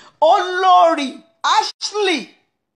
olórí Ashley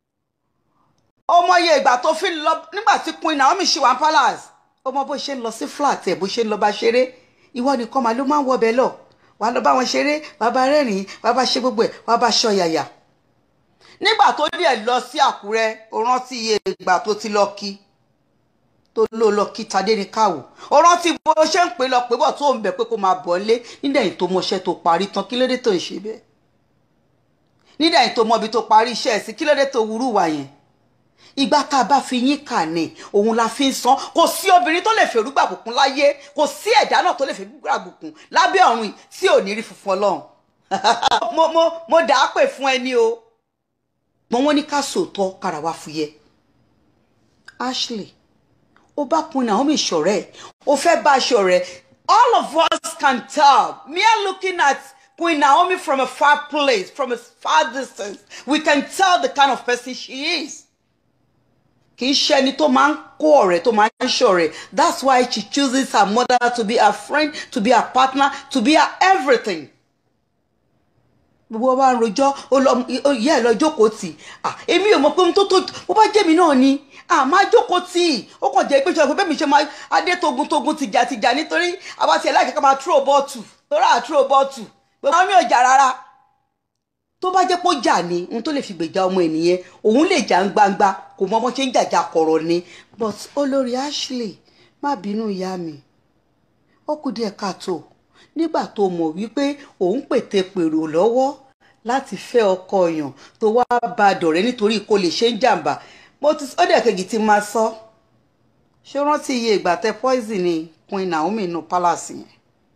ọmọye ìgbà tó fi lọ nígbà tí Queen Naomi ṣì wà ní palace ọmọ bó ṣe ń lọ sí flat ẹ bó ṣe ń lọ bá ṣeré ìwọ nìkan màá ló máa ń wọbẹ lọ wàá lọ bá wọn ṣeré wàá bá rẹ́rìn wàá bá ṣe gbogbo ẹ̀ wàá bá ṣọ yàyà nígbà tó díẹ̀ lọ sí Àkúrẹ́ ó rántí iye ìgbà tó ti lọ kí tó ló lọ kí Tadé ní káwò ó rántí bó ṣe ń pè lọ pé bọ̀ tó ń bẹ̀ pé kó máa bọ̀ lé nídẹ̀yìn tó mọṣẹ́ tó parí tán kí lóde tó ń ṣe bẹ́ẹ̀ nídẹ̀yìn tó mọbi tó parí iṣẹ́ ẹ̀ sí kí lóde tó wúrú wà yẹn ìgbà tá a bá fi yín kà ní òun la fi ń san kò sí obìnrin tó lè fèrú gbàbùkún láyé kò sí ẹ̀dá náà tó lè fèrú gbàbùkún lábẹ́ ọ̀run yìí tí ò ní rí funfun ọlọ́run mo mo mo dà á pè fún ẹni o gbọ́n wọ́n ní ká sòótọ́ kára wá fúyẹ́ Ashley ó bá kun Naomi ṣọ̀rẹ́ ó fẹ́ bá a ṣọ̀rẹ́ all of us can tell mere looking at Queen Naomi from a far place from a far distance we can tell the kind of person she is kì í ṣe ẹni tó máa ń kó ọ̀rẹ́ tó máa ń ṣọ̀rẹ́ that's why she chooses her mother to be her friend to be her partner to be her everything gbogbo wa ń rojọ́ ìyá ẹ̀ lọ jókòó tì èmi ò mọ̀ pé ohun tó tó bó bá jẹ́ mi náà ni àmọ́ jókòó tì í ó kàn jẹ́ pé ṣe bẹ́ẹ̀ mi ṣe máa adé togun togun tìjà tìjà nítorí àwa tiẹ̀ láì kẹ́kẹ́ máa tró bọ́ọ̀tù torí à tró bọ́ọ̀tù gbogbo àwọn mi ò jà rárá tó bá jẹ́ pé ó jà ní ohun tó lè fi gbèjà ọmọ ènìyàn òun lè jà ń gbangba kò mọ ọmọ ṣe ń jàjà kọ̀rọ̀ ni but olórí Ashley má bínú ìyá mi ó kù díẹ̀ káàtó nígbà tó mọ̀ wípé òun pète pèrò lọ́wọ́ láti fẹ́ ọkọ èèyàn tó wá bá a dọ̀rẹ́ nítorí kó lè ṣe ń jàǹbá mo ti ó dẹ̀ kejì ti máa sọ ṣé rántí iye ìgbà tẹ poison ni Queen Naomi inú palace yẹn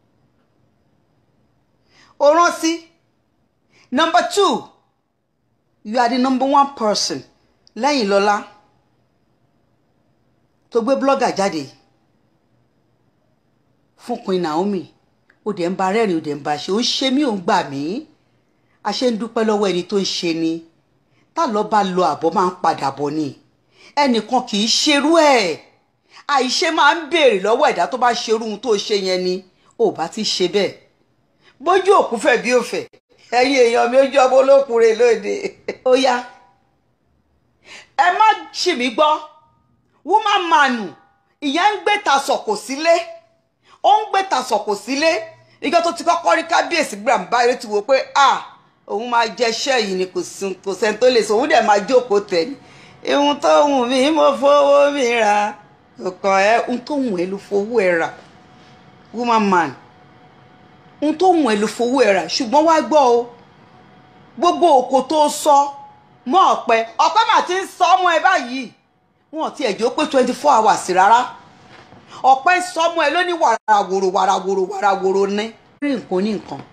ó rántí number two you are the number one person lẹ́yìn lọ́lá tó gbé blogger jáde fún Queen Naomi ó dẹ̀ ń ba rẹ́rìn ó dẹ̀ ń ba ṣe ó ń ṣe mí ò ń gbà mí a ṣe ń dúpẹ́ lọ́wọ́ ẹni tó ń ṣe ni tá lọ́ bá lọ àbọ̀ máa ń padà bọ̀ ni ẹnìkan kì í ṣerú ẹ̀ àìṣe máa ń béèrè lọ́wọ́ ẹ̀dá tó bá ṣerú ohun tó ṣe yẹn ni ò bá ti ṣe bẹ́ẹ̀ bójú òkú fẹ̀ bí ó fẹ̀ ẹ̀yin èèyàn mi ojú ọmọ olókùnrin lóde ó yá ẹ má ṣì mí gbọ́ woman manu ìyẹn ń gbé ta sọ̀kò sílé ó ń gbé ta sọ̀kò sílé ìjọ tó ti kọ́kọ́ rí kábíyèsí gbàm báyìí ti wò pé ah òun máa jẹṣẹ́ yìí ni kò sẹ́ni tó lè sọ òun dẹ̀ máa jókòó tẹ̀ ní ihun tó wù mí mo fowó mi ra ọkàn ẹ ohun tó wù ẹ ló fowó ẹ rà woman man ohun tó wù ẹ ló fowó ẹ rà ṣùgbọ́n wá gbọ́ o gbogbo òkò tó sọ mọ́ ọ̀pẹ ọ̀pẹ mà ti ń sọ ọmọ ẹ báyìí wọn ti ẹ̀jọ́ pé twenty four hours rárá ọ̀pẹ ń sọ ọmọ ẹ ló ní wàràwòrò wàràwòrò wàràwòrò ní. rí nǹkan ní nǹkan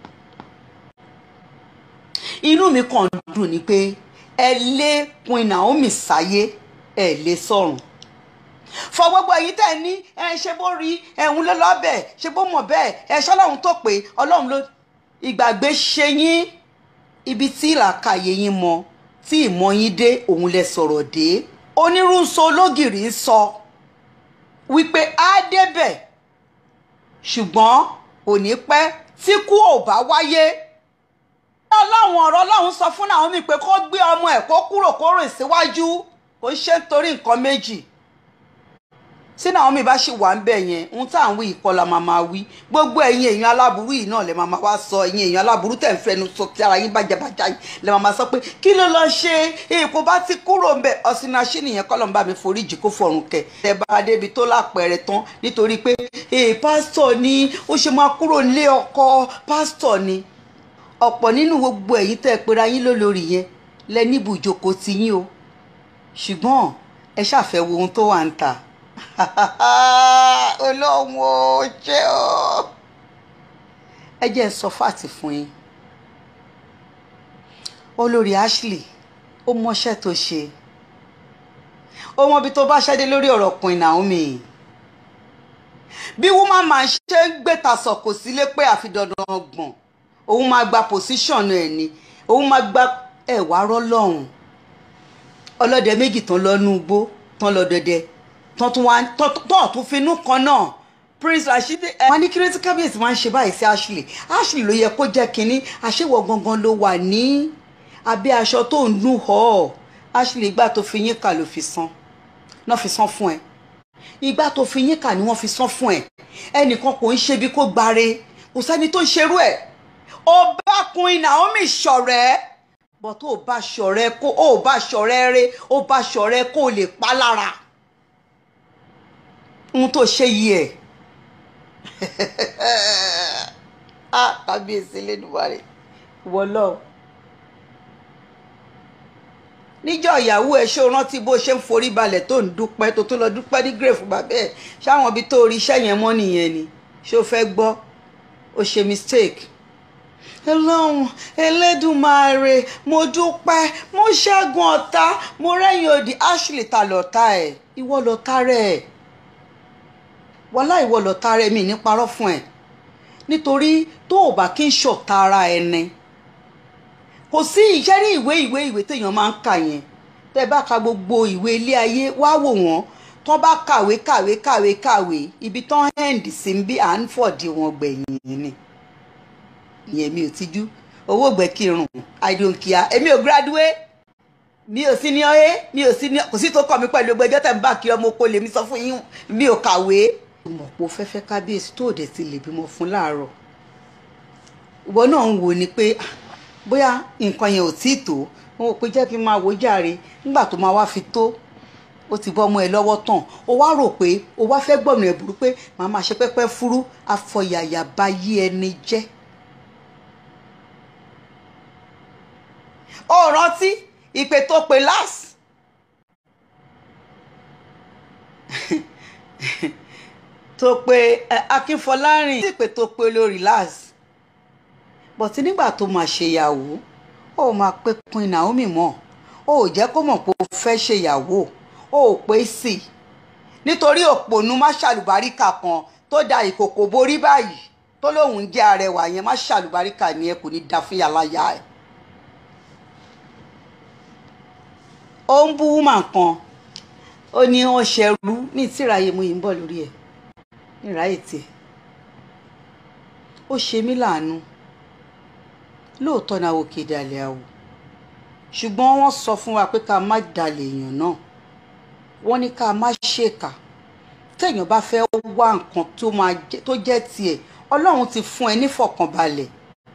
inú mi kàn dùn ni pé ẹ lé Queen Naomi sáyé ẹ lé sọ́run fọ gbogbo èyí tẹ́ ní ẹ ṣe bó rí ẹ̀hún ló lọ́bẹ̀ ṣe bó mọ̀ bẹ́ẹ̀ ẹ ṣọ́lọ́run tó pé ọlọ́run ló ìgbàgbé ṣe yín ibi tí ìlàkàyè yín mọ tí ìmọ̀ yín dé òun lẹ sọ̀rọ̀ dé onírúurú ológìrì ń sọ wípé á débẹ̀ ṣùgbọ́n kò ní pẹ́ tí kú ò bá wáyé ọlọ́run ọ̀rọ̀ ọlọ́run sọ fún Naomi pé kó gbé ọmọ ẹ̀ kó kúrò kó rìn síwájú kó ṣe nítorí nǹkan méjì tí Naomi bá ṣì wà ń bẹ̀ yẹn ohun tá à ń wí ìkọlà máa máa wí gbogbo ẹ̀yin èèyàn aláburú yìí náà lè máa máa wá sọ ẹ̀yin èèyàn aláburú tẹ̀ ń fẹnu sọ tí ara yín bàjẹ́bàjá yìí lè máa máa sọ pé kí ló lọ ṣe èèpo bá ti kúrò ń bẹ̀ ọ̀sìnàṣí nìyẹn kọ́ ló ń bá mi foríjì kó fọ̀rùn kẹ̀ ẹ bá débi tó lápẹẹrẹ tán nítorí pé ee pásítọ̀ ni ó ṣe máa kúrò nílé ọkọ pásítọ̀ ni ọ̀pọ̀ nínú gbogbo ẹ̀yin tẹ́ ẹ pera yín lólórí yẹn lẹ níbu ìjókòó ti yín o ṣùgbọ́n ẹ ṣàfẹ́ wo ohun tó wà ń ta olóhùn ò ṣe o ẹ jẹ́ ń sọ fáàtì fún yín olórí Ashley ó mọṣẹ́ tó ṣe ó mọ ibi tó bá ṣẹ́dé lórí ọ̀rọ̀ Queen Naomi bí woman man ṣe ń gbé tasọ̀kò sílé pé àfi dandan ọgbọ̀n òun máa gba position ẹ̀ ni òun máa gba ẹ̀wà rọ́lọ́hún ọlọ́dẹ méjì tán lọ́nú igbó tán lọ dẹdẹ tán tún wá tán tún finú kan náà prince rasheed ẹ wọn ní kí ló ti kábíyèsí máa ń ṣe báyìí sí ashley ashley ló yẹ kó jẹ́ kínní àṣewọ gangan ló wà ní abẹ́ aṣọ tó ń dún họ ashley ìgbà tó fi yín kà ló fi san náà fi san fún ẹ ìgbà tó fi yín kà ni wọ́n fi san fún ẹ ẹnìkan kò ń ṣe bí kò gbáre kò sẹ́ni tó ń ṣerú ẹ̀ ó bá Queen Naomi ṣọ̀rẹ́ bọ́ tó o bá ṣọ̀rẹ́ kó o bá ṣọ̀rẹ́ rẹ o bá ṣọ̀rẹ́ kó o lè pa lára ohun tó ṣe yìí ẹ̀ ah kábíyèsí lẹ́dùnmáre wọ lọ. níjọ́ ìyàwó ẹ̀ ṣó rántí bó ṣe ń forí balẹ̀ tó ń dúpẹ́ tó tó lọ dúpẹ́ ní grave bàbá ẹ̀ ṣáwọn ibi tó rí iṣẹ́ yẹn mọ́ nìyẹn ni ṣó fẹ́ gbọ́ ó ṣe mistake. ọlọ́run ẹlẹ́dùnmáre mo dúpẹ́ mo ṣẹ́gun ọ̀tá mo rẹ́yìn òdì ashley ta lọ́ta ẹ̀ ìwọ lọ́ta rẹ̀ wọlá ìwọ lọ́ta rẹ̀ mi ní parọ́ fún ẹ̀ nítorí tó o bá kí n ṣọ̀tá ara ẹni kò sí iṣẹ́ ní ìwé ìwé ìwé téèyàn máa ń kà yẹn tẹ́ bá ka gbogbo ìwé ilé ayé wá wò wọ́n tán bá kàwé kàwé kàwé kàwé ibi tán hẹ́ǹdì sí ń bí à ń fọ̀dí wọn gbẹ̀yìn ni ìyẹn mi ò tijú owó gbẹ̀kirùn i don't care èmi ò graduate mi ò sí ní ọ́yé mi ò sí ní kò sí tó kọ́ mi pẹ̀lú ẹgbẹ́jọ́ tẹ̀ ń bá kí ọmọ oko lèmi sọ fún yín mi ò kàwé mọ̀ pé o fẹ́fẹ́ kábíyèsí tó dẹ̀ ti lè bímọ fún láàárọ̀ ìwọ náà ń wò ni pé bóyá nǹkan yẹn ò tí ì tó wọn ò pé jẹ́ kí n máa wò jàre nígbà tó máa wá fi tó ó ti bọ́ ọmọ ẹ lọ́wọ́ tán ó wá rò pé ó wá fẹ́ gbọ̀nà ẹ̀ burú pé màá máa ṣe pẹ́pẹ́ fúrú afọyàyà bá yí ẹni jẹ́. ó rántí ìpè tó pe last tó pe akínfọlárìn ìpè tó pe olórí last bọ̀tí nígbà tó máa ṣèyàwó ó máa pé Queen Naomi mọ́ ó ò jẹ́ kó mọ̀ pé ó fẹ́ ṣèyàwó ó ò pé sí i nítorí òpònú má ṣàlùbáríkà kan tó da ìkòkò borí báyìí tó lóun jẹ́ arẹwà yẹn má ṣàlùbáríkà ni ẹ kò ní da fún yàláyà ẹ. ó ń bú wúmà kan ó ní wọn ṣẹrú ní ìtìráyè mú yìí ń bọ̀ lórí ẹ̀ ní ìráyè tiẹ̀ ó ṣe mí láàánú lóòótọ́ náà wò kéde àlẹ́ àwò ṣùgbọ́n wọ́n sọ fún wa pé ká má dalẹ̀ èèyàn náà wọ́n ní ká má ṣèkà téèyàn bá fẹ́ wá nǹkan tó jẹ́ tiẹ̀ ọlọ́run ti fún ẹ nífọ̀kànbalẹ̀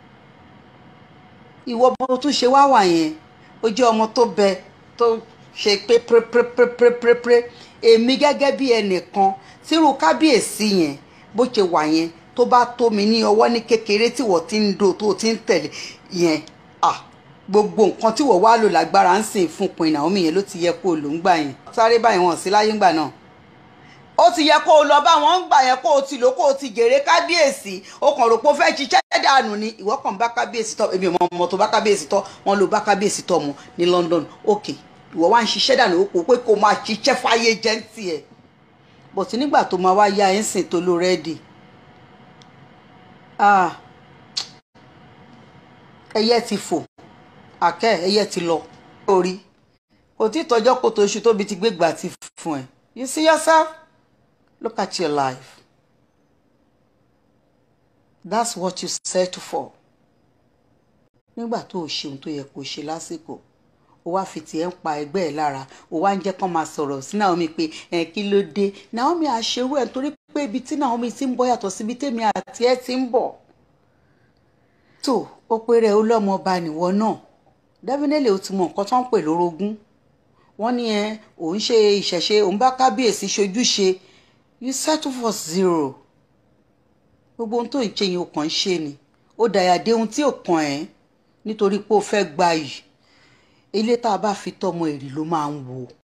ìwọ bó tún ṣe wá wà yẹn ó jẹ́ ọmọ tó bẹ tó ṣe pé pérépérépérépéré èmi gẹ́gẹ́ bí ẹnìkan tírú kábíyèsí yẹn bó ṣe wà yẹn tó bá tó mi ní ọwọ́ ní kékeré tí wọ́n ti ń do tó ti ń tẹ̀lé yẹn ah gbogbo nǹkan tí wọ́n wá lò lágbára ń sìn fún Queen Naomi yẹn ló ti yẹ kó o lò ń gbà yẹn sáré báyìí wọn sí láyé ńgbà náà ó ti yẹ kó o lọ bá wọn ń gbà yẹn kó o ti lò kó o ti jèrè kábíyèsí o kàn rò pé o fẹ́ ṣiṣẹ́ dànù ni ìwọ kàn bá kábíyèsí tọ èmi ọmọ ọmọ tó bá kábíyèsí tọ wọn ló bá kábíyèsí tọ mu ní London ok ìwọ wá ń ṣiṣẹ́ dànù ó kò pé kó o máa ṣiṣẹ́ fáyé jẹ́ǹtì ẹ̀ bọ̀tí nígbà tó máa wá yá ẹ̀ ń sìn tó ló rẹ́ẹ̀dì ah ẹyẹ ti fò àkẹ́ ẹyẹ ti lọ orí kò tí tọjọ́ kó tó oṣù tóbi ti gbégbà ti fún ẹ you see yourself look at your life that's what you settle for nígbà tó o ṣeun tó yẹ kó o ṣe lásìkò o wá fi tiẹ̀ ń pa ẹgbẹ́ ẹ̀ lára o wá ń jẹ́ kán máa sọ̀rọ̀ sí Naomi pé ẹ̀ kí ló dé Naomi àṣerú ẹ̀ torí pé ibi tí Naomi ti ń bọ̀ yàtọ̀ síbi tèmi àti ẹ̀ ti ń bọ̀ tó ó pé rẹ̀ ó lọ́mọ ọba nìwọ náà definitely o ti mọ nǹkan tó ń pè lórogún wọ́n ní ẹ òun ṣe ìṣẹ̀ṣe òun bá kábíyèsí ṣojúṣe you settle for zero gbogbo ohun tó ń ṣe yẹn o kàn ń ṣe ni ó dàyà dé ohun tí ò kàn ẹ́ nítorí pé o fẹ́ gbayì ilé tá a bá fi tọmọ èrì ló máa ń wò